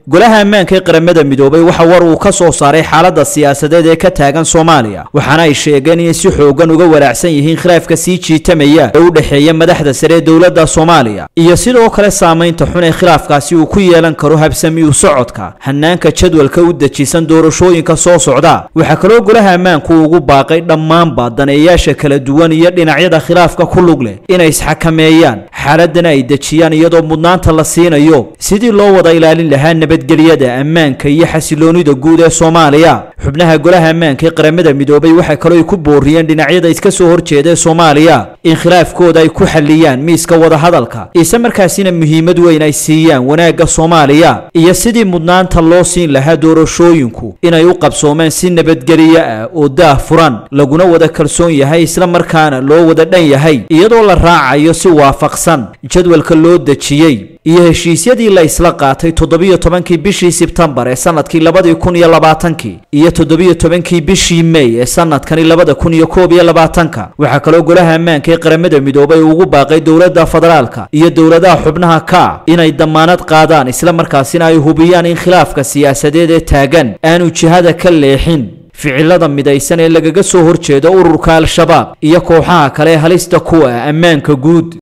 golaha ammaanka ee qaramada midoobay waxa war uu ka soo saaray xaaladda siyaasadeed ee ka taagan soomaaliya waxaana ay sheegeen inay si xoogan uga walaacsan yihiin khilaafka sii jiitamaya ee u dhexeeya madaxda sare ee dowladda soomaaliya iyo sidoo kale saamaynta xun ee khilaafkaasi uu ku yeelan karo habsamiyu socodka hanaanka jadwalka u dejisan doorashooyinka soo socda waxaa kaloo golaha ammaanku ugu baaqay dhammaanba daneeyaasha kala duwan iyo dhinacyada khilaafka ku lug leh inay isxakameeyaan xaaladana ay dejiyaan iyadoo mudnaanta la siinayo sidii loo wada ilaalin lahaa nabadgelyada ammaanka iyo xasiloonida guud ee soomaaliya xubnaha golaha ammaanka ee qaramada midoobay waxaa kaloo ay ku booriyeen dhinacyada iska soo horjeeda ee soomaaliya in khilaafkooda ay ku xalliyaan miiska wadahadalka isla markaasina muhiimad weyn ay siiyaan wanaagga soomaaliya iyo sidii mudnaanta loo siin lahaa doorashooyinku inay u qabsoomeen si nabadgelyo ah oo daah furan laguna wada kalsoon yahay isla markaana loo wada dhan yahay iyadoo la raacayo si waafaqsan jadwalka loo dejiyey iyo heshiisyadii la isla qaatay toddobiyo tobankii bishii sebtembar ee sanadkii labadii kun iyo labaatankii iyo toddobiyo tobankii bishii mey ee sanadkani labada kun iyo koob iyo labaatanka waxaa kaloo golaha ammaanka ee qaramada midoobay ugu baaqay dowladda federaalka iyo dowladaha xubnaha ka inay damaanad qaadaan isla markaasina ay hubiyaan in khilaafka siyaasadeed ee taagan aanu jihada ka leexin ficilada midaysan ee lagaga soo horjeedo ururka al-shabaab iyo kooxaha kale ee halista ku ah ammaanka guud